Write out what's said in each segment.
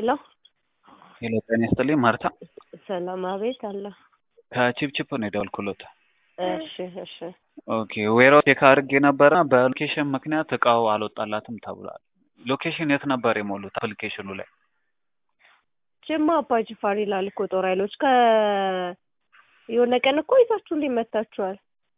ሄሎ ሄሎ ጤና ይስጥልኝ ማርታ ሰላም አቤት አለ ከቺፕቺፕ ነው የደወልኩሎት እሺ እሺ ኦኬ ዌራው ቼክ አድርጌ ነበረ በሎኬሽን ምክንያት እቃው አልወጣላትም ተብሏል ሎኬሽን የት ነበር የሞሉት አፕሊኬሽኑ ላይ ጅማ አባ ጅፋር ይላል እኮ ጦር ኃይሎች ከ የሆነ ቀን እኮ ይዛችሁልኝ መታችኋል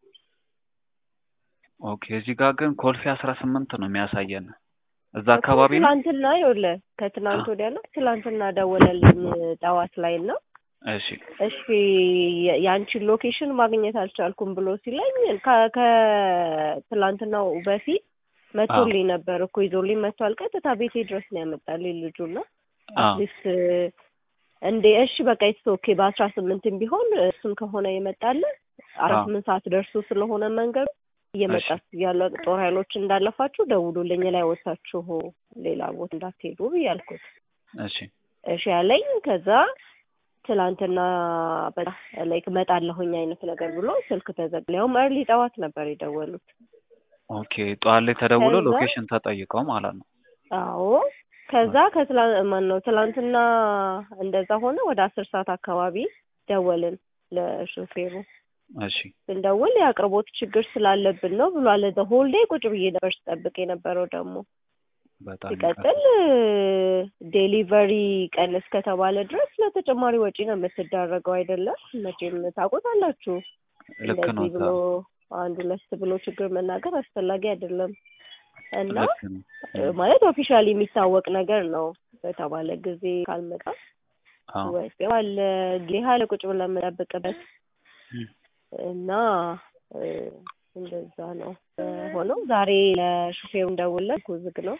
ኦኬ እዚህ ጋር ግን ኮልፌ አስራ ስምንት ነው የሚያሳየን እዛ አካባቢ ነው ትላንትና ይኸውልህ ከትናንት ወዲያ ነው ትላንትና ደወለልኝ ጠዋት ላይ ነው እሺ እሺ የአንቺን ሎኬሽን ማግኘት አልቻልኩም ብሎ ሲለኝ ከ- ከትላንትናው በፊት መቶልኝ ነበር እኮ ይዞልኝ መጥቷል። ቀጥታ ቤቴ ድረስ ነው ያመጣልኝ ልጁና አዎ አትሊስት እንዴ እሺ በቃ ኢትስ ኦኬ በአስራ ስምንትም ቢሆን እሱም ከሆነ የመጣልን አራት አዎ። ስምንት ሰዓት ደርሶ ስለሆነ መንገዱ እየመጣችሁ ያለ ጦር ኃይሎች እንዳለፋችሁ ደውሉልኝ ላይ ወጥታችሁ ሌላ ቦታ እንዳትሄዱ ብያልኩት እሺ እሺ ያለኝ ከዛ ትላንትና በቃ ላይክ እመጣለሁኝ አይነት ነገር ብሎ ስልክ ተዘጋ። ያውም እርሊ ጠዋት ነበር የደወሉት። ኦኬ ጠዋት ላይ ተደውሎ ከዛ- ሎኬሽን ተጠይቀው ማለት ነው አዎ ከዛ ከትላ ማን ነው ትላንትና እንደዛ ሆነ። ወደ አስር ሰዓት አካባቢ ደወልን ለሾፌሩ እሺ ስንደውል የአቅርቦት ችግር ስላለብን ነው ብሏል። ዘ ሆል ዴይ ቁጭ ብዬ ነበር ስጠብቅ የነበረው ደግሞ በጣም ሲቀጥል ዴሊቨሪ ቀን እስከተባለ ድረስ ለተጨማሪ ወጪ ነው የምትዳረገው አይደለም። መቼም ታውቁታላችሁ። ልክ ነው እንደዚህ ብሎ አንድ ሁለት ብሎ ችግር መናገር አስፈላጊ አይደለም እና ልክ ነው ማለት ኦፊሻሊ የሚታወቅ ነገር ነው። በተባለ ጊዜ ካልመጣ አዎ ወይስ አለ ጊዜ አለ ቁጭ ብለን የምንጠብቅበት እም። እና እ፣ እንደዛ ነው ሆነው ዛሬ ለሹፌሩ እንደውለን ዝግ ነው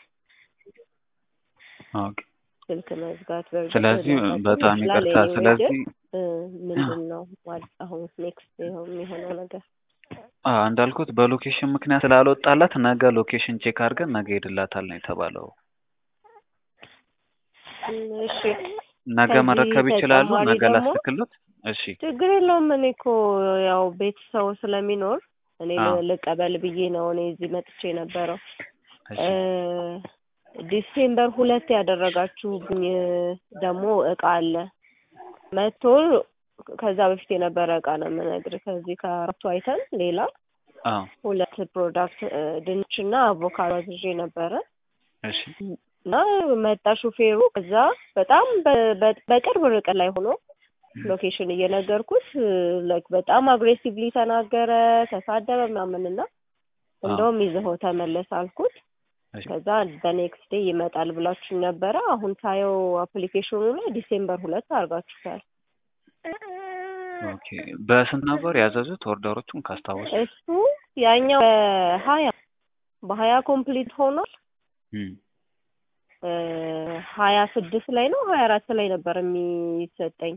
ኦኬ ስልክ መዝጋት በእርግጥ ስለዚህ ሊያጋጥም በጣም ይችላል። ይቅርታ anyway ስለዚህ ግን እ፣ ምንድን ነው ማለት አሁን ኔክስት የሚሆነው ነገር አ እንዳልኩት በሎኬሽን ምክንያት ስላልወጣላት ነገ ሎኬሽን ቼክ አድርገን ነገ ሄድላታል ነው የተባለው እም፣ እሺ ነገ ከዚህ መረከብ ይችላሉ ተጨማሪ ነገ ደግሞ ላስልክሎት እሺ ችግር የለውም። እኔ እኮ ያው ቤተሰቡ ስለሚኖር እኔ ል- አዎ። ልቀበል ብዬ ነው እኔ እዚህ መጥቼ የነበረው። እሺ እ፣ ዲሴምበር ሁለት ያደረጋችሁብኝ ደግሞ እቃ አለ መቶ ከዛ በፊት የነበረ እቃ ነው የምነግርህ። ከዚህ ከአራቱ አይተን ሌላ አዎ ሁለት ፕሮዳክት እ፣ ድንችና አቮካዶ አዝዤ ነበረ እሺ እና መጣ ሹፌሩ። ከዛ በጣም በ- በ- በቅርብ ርቀት ላይ ሆኖ ሎኬሽን እየነገርኩት ላይክ በጣም አግሬሲቭሊ ተናገረ፣ ተሳደበ ምናምን እና እንደውም ይዘኸው ተመለስ አልኩት። እሺ ከዛ በኔክስት ዴይ ይመጣል ብላችሁ ነበረ። አሁን ሳየው አፕሊኬሽኑ ላይ ዲሴምበር ሁለት አድርጋችሁታል። ኦኬ በስንት ነበር ያዘዙት ኦርደሮቹን ካስታወሱ እሱ ያኛው በሀያ በሀያ ኮምፕሊት ሆኗል። እም። እ፣ ሀያ ስድስት ላይ ነው ሀያ አራት ላይ ነበር የሚሰጠኝ።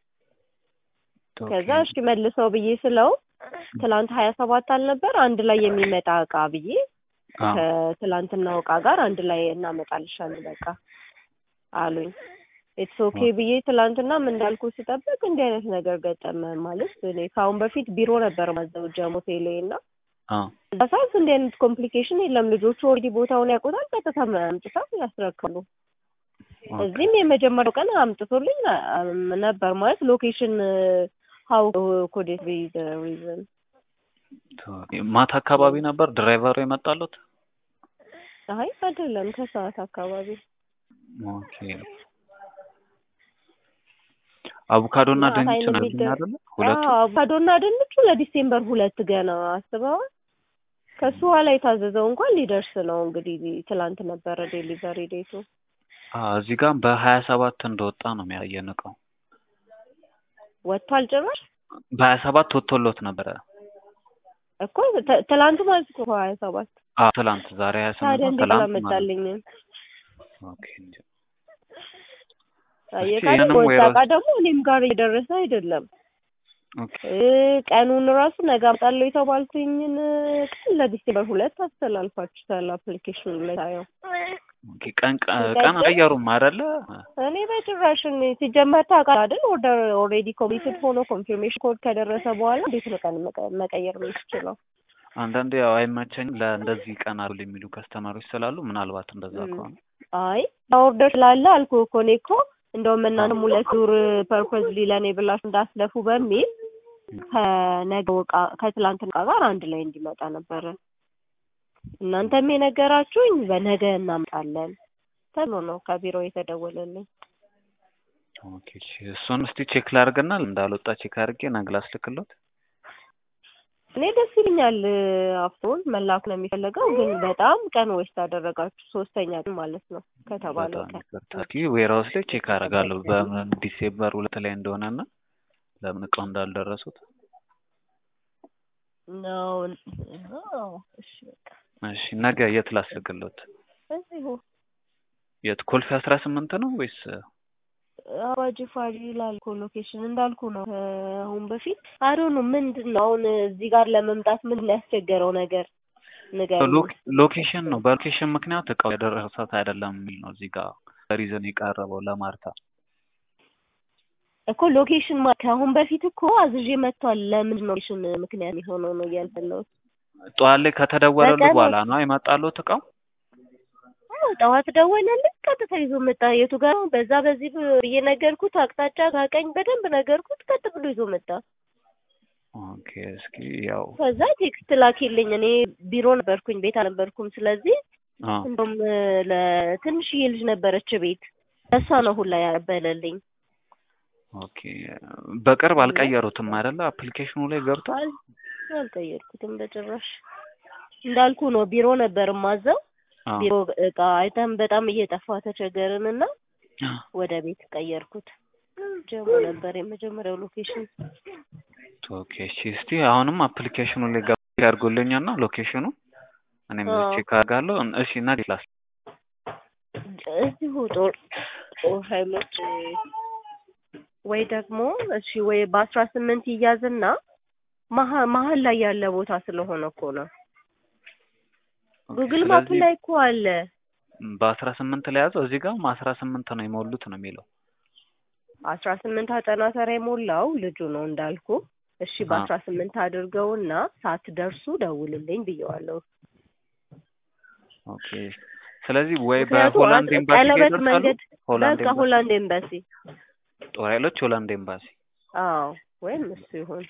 ከዛ ኦኬ እሺ መልሰው ብዬ ስለው ትላንት ሀያ ሰባት አልነበር አንድ ላይ የሚመጣ እቃ ብዬ አዎ ከትላንትናው እቃ ጋር አንድ ላይ እናመጣልሻለን በቃ አሉኝ። ኢትስ ኦኬ ብዬ ትላንትናም እንዳልኩ ስጠብቅ እንዲህ አይነት ነገር ገጠመ። ማለት እኔ ከአሁን በፊት ቢሮ ነበር ማዘው ጀሞ ቴሌ እና አዎ እዛ ሰዓት እንዲህ አይነት ኮምፕሊኬሽን የለም። ልጆቹ ኦልሬዲ ቦታውን ያውቁታል። ቀጥታ አምጥተው ያስረክሉ። ኦኬ እዚህም የመጀመሪያው ቀን አምጥቶልኝ አ- ነበር ማለት ሎኬሽን ሀው ኮዴት ቢ ሪዝን ኦኬ። ማታ አካባቢ ነበር ድራይቨሩ የመጣሉት አይ አይደለም ከሰዓት አካባቢ ኦኬ አቮካዶና እና ድንች አሳይን ነው የሚገ- ያሉኝ አይደለ ሁለቱ አዎ አቮካዶና ድንቹ ለዲሴምበር ሁለት ገና አስበዋል። ከሱ ኋላ የታዘዘው እንኳን ሊደርስ ነው እንግዲህ ትላንት ነበረ ዴሊቨሪ ዴቱ። አዎ እዚህ ጋር በሀያ ሰባት እንደወጣ ነው የሚያየን እቃው ወጥቷል ጭራሽ በሀያ ሰባት ወጥቶሎት ነበረ እኮ ት- ትላንት ማለት እኮ ሀያ ሰባት አዎ ትላንት ዛሬ ሀያ ስምንት ታዲያ ነው እንዴት ትላንት ማለት አላመጣልኝም? ኦኬ እንጂ የቃል ይህንንም ወጣ ወይራ- እቃ ደግሞ እኔም ጋር እየደረሰ አይደለም። ኦኬ እ፣ ቀኑን ራሱ ነገ አምጣለሁ የተባልኩኝን ቀን ለዲሴምበር ሁለት አስተላልፋችሁታል አፕሊኬሽኑ ላይ ሳየው። ኦኬ ቀን ቀ- ሲቀጥል- ቀን ቀየሩም አይደለ እኔ በጭራሽ እኔ ሲጀመር ታውቃለህ አይደል ኦርደር ኦልሬዲ ኮምፕሊትድ ሆኖ ኮንፊርሜሽን ኮድ ከደረሰ በኋላ እንዴት ነው ቀን መቀ- መቀየር የምትችለው? አንዳንዴ ያው አይመቸኝም ለእንደዚህ ቀን አሉ የሚሉ ከስተመሮች ስላሉ ምናልባት እንደዛ ም። ከሆነ አይ ኦርደር ስላለ አልኩህ እኮ እኔ እኮ እንደውም እናንተም ሁለት ዙር ፐርፐዝሊ ለእኔ ብላችሁ እንዳስለፉ በሚል ከነገው ዕቃ ከትላንት ዕቃ ጋር አንድ ላይ እንዲመጣ ነበረ እናንተም የነገራችሁኝ በነገ እናምጣለን ተብሎ ነው ከቢሮ የተደወለልኝ። ኦኬ እሺ፣ እሱን እስቲ ቼክ ላድርግና እንዳልወጣ ቼክ አድርጌ ነገ ላስልክሎት። እኔ ደስ ይለኛል አፍቶን መላክ ነው የሚፈለገው፣ ግን በጣም ቀን ዌስት አደረጋችሁ። ሶስተኛ ቀን ማለት ነው ከተባለው በጣም ቀን ይቅርታ። እስኪ ዌርሃውስ ላይ ቼክ አደርጋለሁ በምን ዲሴምበር ሁለት ላይ እንደሆነና ለምን እቃው እንዳልደረሱት። ነው። አዎ፣ እሺ በቃ እሺ ነገ የት ላስልክሎት? እዚሁ የት ኮልፌ አስራ ስምንት ነው ወይስ አዋጅ ፋሪ ይላል እኮ ሎኬሽን እንዳልኩ ነው። አሁን በፊት አዶ ነው ምንድን ነው አሁን እዚህ ጋር ለመምጣት ምን ሊያስቸገረው ነገር ንገረኝ። ሎክ- ሎኬሽን ነው። በሎኬሽን ምክንያት እቃው የደረሰት አይደለም የሚል ነው እዚህ ጋር ሪዝን የቀረበው ለማርታ። እኮ ሎኬሽን ማ ከአሁን በፊት እኮ አዝዤ መጥቷል። ለምንድን ነው ሎኬሽን ምክንያት የሆነው ነው እያልፈለሁት። ጠዋት ላይ ከተደወለሉ በቀን በኋላ ነው የመጣሉት እቃው። አዎ ጠዋት ደወለልኝ፣ ቀጥታ ይዞ መጣ። የቱ ጋር ነው? በዛ በዚህ ብዬ ነገርኩት፣ አቅጣጫ ካቀኝ በደንብ ነገርኩት፣ ቀጥ ብሎ ይዞ መጣ። ኦኬ እስኪ ያው ከዛ ቴክስት ላኪልኝ። እኔ ቢሮ ነበርኩኝ፣ ቤት አልነበርኩም። ስለዚህ አ እንደውም ለትንሽዬ ልጅ ነበረች ቤት፣ እሷ ነው ሁላ ያበለልኝ። ኦኬ በቅርብ አልቀየሩትም አይደለ? አፕሊኬሽኑ ላይ ገብቷል። አል- አልቀየርኩትም በጭራሽ። እንዳልኩ ነው ቢሮ ነበር ማዘው አ ቢሮ እቃ አይተን በጣም እየጠፋ ተቸገርን እና ወደ ቤት ቀየርኩት። ጀሞ ነበር የመጀመሪያው ሎኬሽን። ኦኬ እሺ እስቲ አሁንም አፕሊኬሽኑ ላይ ገብቶ ያድርጉልኝና ሎኬሽኑ እኔም አዎ። ቼክ አደርጋለሁ። እሺ ነገ ላስ እዚሁ ጦር ጦር ኃይሎች ወይ ደግሞ እሺ ወይ በአስራ ስምንት ይያዝና መሀ- መሀል ላይ ያለ ቦታ ስለሆነ እኮ ነው። ጉግል ማፕ ስለዚህ ላይ እኮ አለ። በአስራ ስምንት ላይ ያዘው እዚህ ጋርም አስራ ስምንት ነው የሞሉት ነው የሚለው። አስራ ስምንት አጠና ተራ የሞላው ልጁ ነው እንዳልኩ። እሺ አ በአስራ ስምንት አድርገውና ሳትደርሱ ደውልልኝ ብየዋለሁ። ኦኬ ስለዚህ ወይ ምክንያቱ በሆላንድ አጥ- ኤምባሲ ጋር ቀለበት ይደርሳሉ። መንገድ ሆላንድ በቃ ኤምባሲ ሆላንድ ኤምባሲ። ጦር ኃይሎች ሆላንድ ኤምባሲ አዎ ወይም እሱ ይሁን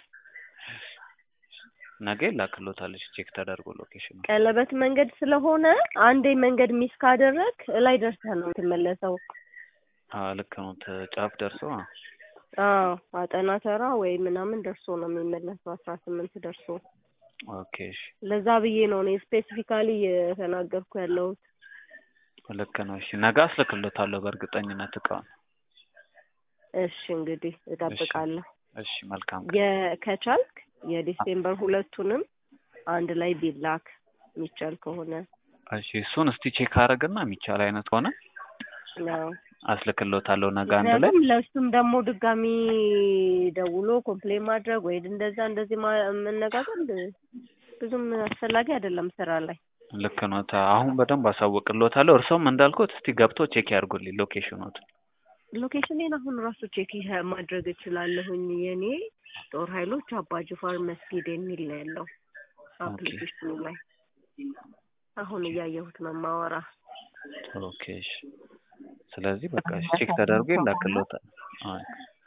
ነገ ይላክሎታለች ቼክ ተደርጎ ሎኬሽኑ። ቀለበት መንገድ ስለሆነ አንዴ መንገድ ሚስ ካደረግ ላይ ደርሰህ ነው የምትመለሰው። አዎ ልክ ነው። ተ- ጫፍ ደርሶ አ አዎ አጠና ተራ ወይ ምናምን ደርሶ ነው የሚመለሰው። አስራ ስምንት ደርሶ ኦኬ እሺ ለዛ ብዬ ነው እኔ ስፔሲፊካሊ እየተናገርኩ ያለሁት። ልክ ነው። እሺ ነገ አስልክሎታለሁ በእርግጠኝነት እቃውን። እሺ እንግዲህ እጠብቃለሁ። እሺ መልካም ቀን። የ- ከቻልክ የዲሴምበር ሁለቱንም አንድ ላይ ቢላክ የሚቻል ከሆነ እሺ እሱን እስቲ ቼክ አደርግና የሚቻል አይነት ከሆነ ነው። አስልክሎታለሁ ነገ አንድ ላይ። ምክንያቱም ለእሱም ደግሞ ድጋሚ ደውሎ ኮምፕሌን ማድረግ ወይ እንደዛ እንደዚህ ማ- መነጋገር ብዙም አስፈላጊ አይደለም ስራ ላይ። ልክ ነው። ታ- አሁን በደንብ አሳውቅሎታለሁ። እርሶም እንዳልኩት እስቲ ገብቶ ቼክ ያድርጉልኝ ሎኬሽኑን። ሎኬሽኔን አሁን ራሱ ቼክ ይሄ- ማድረግ እችላለሁኝ። የኔ ጦር ኃይሎች አባ ጅፋር መስጊድ የሚል ነው ያለው አፕሊኬሽኑ ላይ። አሁን እያየሁት ነው ማወራ። ኦኬ እሺ። ስለዚህ በቃ እሺ ቼክ ተደርጎ ይላክሎታል። አይ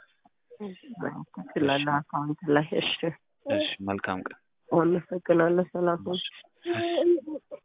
ትችላለህ አካውንት ላይ። እሺ እሺ መልካም ቀን። አመሰግናለሁ። ሰላም ሁን።